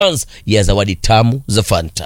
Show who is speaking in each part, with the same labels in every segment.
Speaker 1: ya zawadi tamu za Fanta.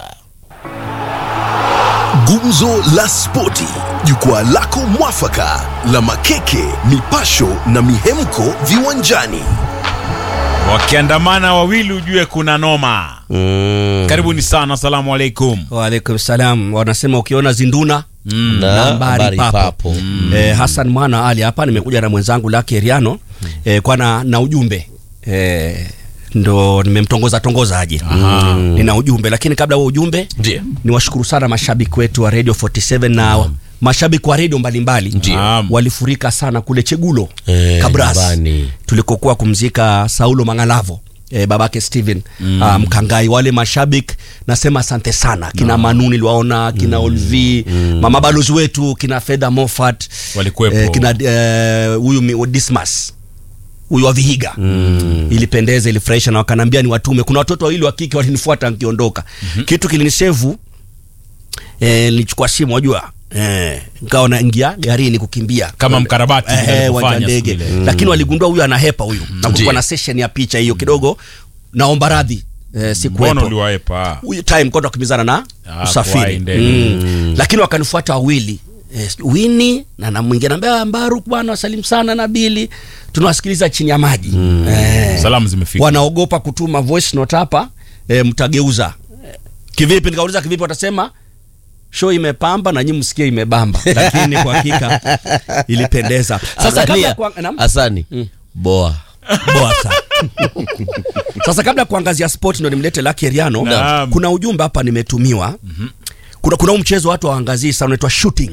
Speaker 2: Gumzo la Spoti, jukwaa lako mwafaka la makeke, mipasho na mihemko viwanjani.
Speaker 3: wakiandamana wawili ujue kuna noma
Speaker 1: Mm.
Speaker 3: karibuni sana asalamu alaikum
Speaker 4: Waalaikum salam. Wanasema ukiona zinduna
Speaker 1: Na
Speaker 4: nambari
Speaker 1: habari
Speaker 4: papo.
Speaker 1: papo.
Speaker 4: Eh, Hassan Mwana Ali hapa, nimekuja na mwenzangu Laki Eriano eh, kwa na, na ujumbe eh, ndo nimemtongoza tongoza aje nina ujumbe, lakini kabla huo ujumbe
Speaker 1: Ndiyo.
Speaker 4: niwashukuru sana mashabiki wetu wa Radio 47 na mashabiki wa redio mbalimbali
Speaker 1: Ndiyo.
Speaker 3: Naam.
Speaker 4: walifurika sana kule Chegulo
Speaker 1: Eh,
Speaker 4: Kabras
Speaker 1: nyumbani.
Speaker 4: tulikokuwa kumzika Saulo Mangalavo eh, babake Steven mm. uh, Mkangai. Wale mashabiki nasema asante sana kina Manu niliwaona kina Olvi mama balozi wetu kina Fedha Moffat
Speaker 3: Walikuwepo.
Speaker 4: eh, kina eh, huyu mi- Dismas huyu wa Vihiga mm. ilipendeza ilifurahisha na wakanambia ni watume kuna watoto wawili wa kike walinifuata nikiondoka kitu kilinisevu eh, nilichukua simu wajua eh, nikawa naingia garini kukimbia
Speaker 3: Kama mkarabati vile
Speaker 4: eh,
Speaker 3: alivyofanya
Speaker 4: uwanja ndege
Speaker 3: siku ile.
Speaker 4: lakini waligundua huyu anahepa huyu na
Speaker 1: Ndiyo.
Speaker 4: kulikuwa na session ya picha hiyo kidogo naomba radhi eh,
Speaker 3: mbona
Speaker 4: sikuwepo
Speaker 3: uliwaepa
Speaker 4: huyu time kwa tukimbizana na
Speaker 3: Ah, kwa
Speaker 4: usafiri
Speaker 3: ndege.
Speaker 4: mm. lakini wakanifuata wawili eh, Wini na na mwingine ambia Mbaruk bwana wasalimu sana na Bili tunawasikiliza chini ya maji eh,
Speaker 3: salamu zimefika
Speaker 4: wanaogopa kutuma voice note hapa eh, mtageuza Eh, kivipi nikauliza kivipi watasema show imepamba na nyinyi msikie imebamba lakini kwa hakika ilipendeza sasa kabla ya
Speaker 1: Angalia,
Speaker 4: kuang- naam?
Speaker 1: Asani boa
Speaker 4: Boa sana. Sasa kabla ya kuangazia sport ndo nimlete Lucky Eriano.
Speaker 3: Naam.
Speaker 4: Kuna ujumbe hapa nimetumiwa. Kuna kuna huu mchezo watu waangazii sana unaitwa shooting.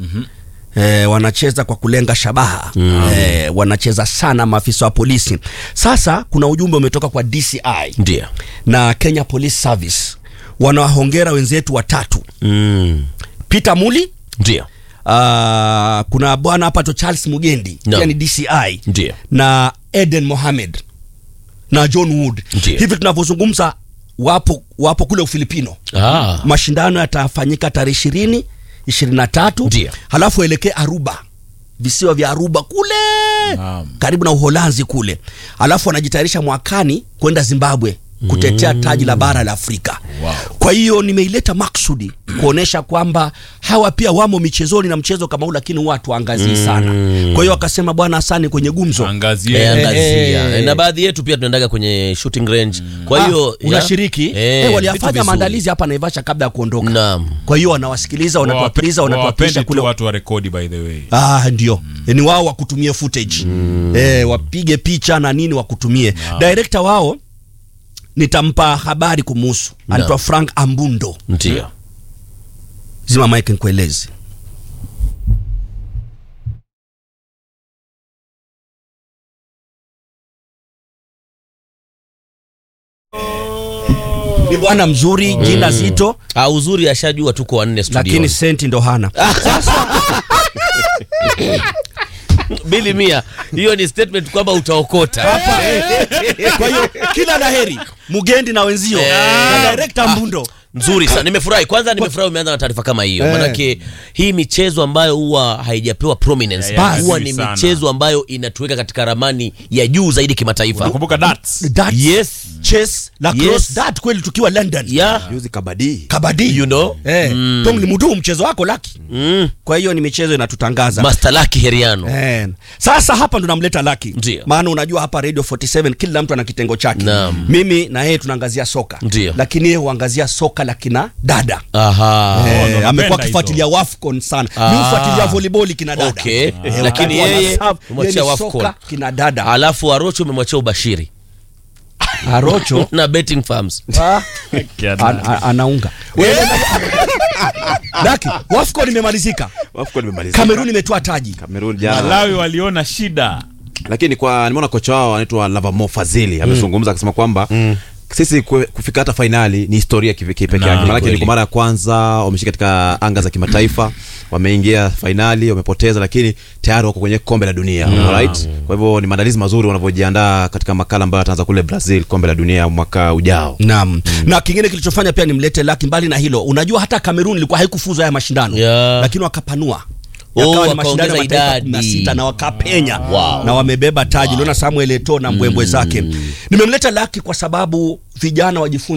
Speaker 4: Eh, wanacheza kwa kulenga shabaha eh, wanacheza sana maafisa wa polisi. Sasa kuna ujumbe umetoka kwa DCI
Speaker 1: ndio
Speaker 4: na Kenya Police Service, wanawahongera wenzetu watatu
Speaker 1: mm.
Speaker 4: Peter Muli
Speaker 1: ndio
Speaker 4: Uh, kuna bwana hapa to Charles Mugendi
Speaker 1: No.
Speaker 4: pia ni DCI
Speaker 1: Ndiyo.
Speaker 4: na Eden Mohamed na John Wood.
Speaker 1: Ndiyo.
Speaker 4: Hivi tunavyozungumza wapo wapo kule Ufilipino.
Speaker 1: ah.
Speaker 4: Mashindano yatafanyika tarehe ishirini ishirini na tatu
Speaker 1: Ndiyo.
Speaker 4: halafu elekee Aruba, visiwa vya Aruba kule
Speaker 3: Naam.
Speaker 4: karibu na Uholanzi kule, halafu wanajitayarisha mwakani kwenda Zimbabwe kutetea taji la bara la Afrika.
Speaker 3: Wow.
Speaker 4: Kwa hiyo nimeileta maksudi kuonesha kwamba hawa pia wamo michezoni na mchezo kama huu, lakini watu waangazii sana. Kwa hiyo wakasema bwana Hasani kwenye gumzo
Speaker 3: angazie
Speaker 1: Eh, angazia.
Speaker 4: eh.
Speaker 1: na baadhi yetu pia tunaendaga kwenye shooting range kwa hiyo
Speaker 4: Ah, unashiriki
Speaker 1: ya-
Speaker 4: eh,
Speaker 1: eh, vitu
Speaker 4: waliyafanya
Speaker 1: vizuri.
Speaker 4: maandalizi hapa Naivasha kabla ya kuondoka.
Speaker 1: Naam.
Speaker 4: Kwa hiyo wanawasikiliza, wanatuwapiza, wanatuwapisha
Speaker 3: wapende
Speaker 4: kule
Speaker 3: tu watu wa rekodi by the way
Speaker 4: Ah, ndio mm. ni wao wakutumie footage eh, wapige picha na nini wakutumie director wao nitampa habari kumuhusu anaitwa Frank Ambundo
Speaker 1: ndio
Speaker 4: zima mike nikueleze ni bwana mzuri jina zito
Speaker 1: ah, uzuri ashajua tuko wanne studio
Speaker 4: lakini senti ndo hana
Speaker 1: bili mia hiyo ni statement kwamba utaokota
Speaker 4: kwa hiyo kila laheri mugendi na wenzio na director Mbundo
Speaker 1: nzuri sana nimefurahi kwanza nimefurahi umeanza na taarifa kama hiyo
Speaker 4: Eh.
Speaker 1: manake hii michezo ambayo huwa haijapewa prominence
Speaker 3: Ya, ya,
Speaker 1: huwa
Speaker 3: nzuri
Speaker 1: ni
Speaker 3: sana.
Speaker 1: michezo ambayo inatuweka katika ramani ya juu zaidi kimataifa
Speaker 3: nakumbuka darts
Speaker 4: Darts,
Speaker 1: yes
Speaker 4: chess, lacrosse,
Speaker 1: Yes.
Speaker 4: dart kweli tukiwa London
Speaker 1: yeah
Speaker 5: juzi kabadi
Speaker 4: kabadi
Speaker 1: you know
Speaker 4: eh,
Speaker 1: Mm.
Speaker 4: Tom limudu mchezo wako laki
Speaker 1: mm.
Speaker 4: kwa hiyo ni michezo inatutangaza
Speaker 1: master laki heriano
Speaker 4: Eh, sasa hapa ndo namleta laki
Speaker 1: Ndio.
Speaker 4: maana unajua hapa radio 47 kila mtu ana kitengo chake
Speaker 1: Naam.
Speaker 4: mimi na yeye tunaangazia soka
Speaker 1: Ndio.
Speaker 4: lakini yeye huangazia soka la kina dada
Speaker 1: aha
Speaker 4: Eh,
Speaker 3: ndo napenda
Speaker 4: amekuwa
Speaker 3: hizo.
Speaker 4: akifuatilia wafcon sana
Speaker 1: Ah.
Speaker 4: mi hufuatilia volleyball kina dada
Speaker 1: Okay.
Speaker 4: Eh,
Speaker 1: Lakini
Speaker 4: wakati wana
Speaker 1: yeye
Speaker 4: serve,
Speaker 1: umwachia
Speaker 4: yeye ni
Speaker 1: Wafcon.
Speaker 4: soka kina dada
Speaker 1: alafu arocho umemwachia ubashiri
Speaker 4: arocho
Speaker 1: na betting farms
Speaker 4: Ah, an- an- anaunga Wewe- Daki, wafcon imemalizika
Speaker 5: Wafcon imemalizika.
Speaker 4: kamerun imetoa taji
Speaker 5: Kamerun jana
Speaker 3: malawi waliona shida
Speaker 5: lakini kwa nimeona kocha wao anaitwa Lavamo Fazili amezungumza akisema kwamba sisi kwe- kufika hata fainali ni historia kivi- kipekee
Speaker 3: Na,
Speaker 5: yake, maanake
Speaker 1: kweli.
Speaker 5: ni kwa mara ya kwanza wameshika katika anga za kimataifa, wameingia fainali, wamepoteza, lakini tayari wako kwenye kombe la dunia alright. Kwa hivyo ni maandalizi mazuri wanavyojiandaa katika makala ambayo ataanza kule Brazil, kombe la dunia mwaka ujao.
Speaker 4: Naam. Na kingine kilichofanya pia nimlete Laki, mbali na hilo, unajua hata Kamerun ilikuwa haikufuzu haya mashindano
Speaker 1: Yeah.
Speaker 4: lakini wakapanua
Speaker 1: Oh,
Speaker 4: yakawa ni
Speaker 1: wakaongeza
Speaker 4: mashindano ya mataifa
Speaker 1: idadi.
Speaker 4: 16 na wakapenya
Speaker 1: Wow.
Speaker 4: na wamebeba taji. Unaona Samuel Eto'o na mbwembwe zake. Nimemleta Laki kwa sababu vijana wajifunze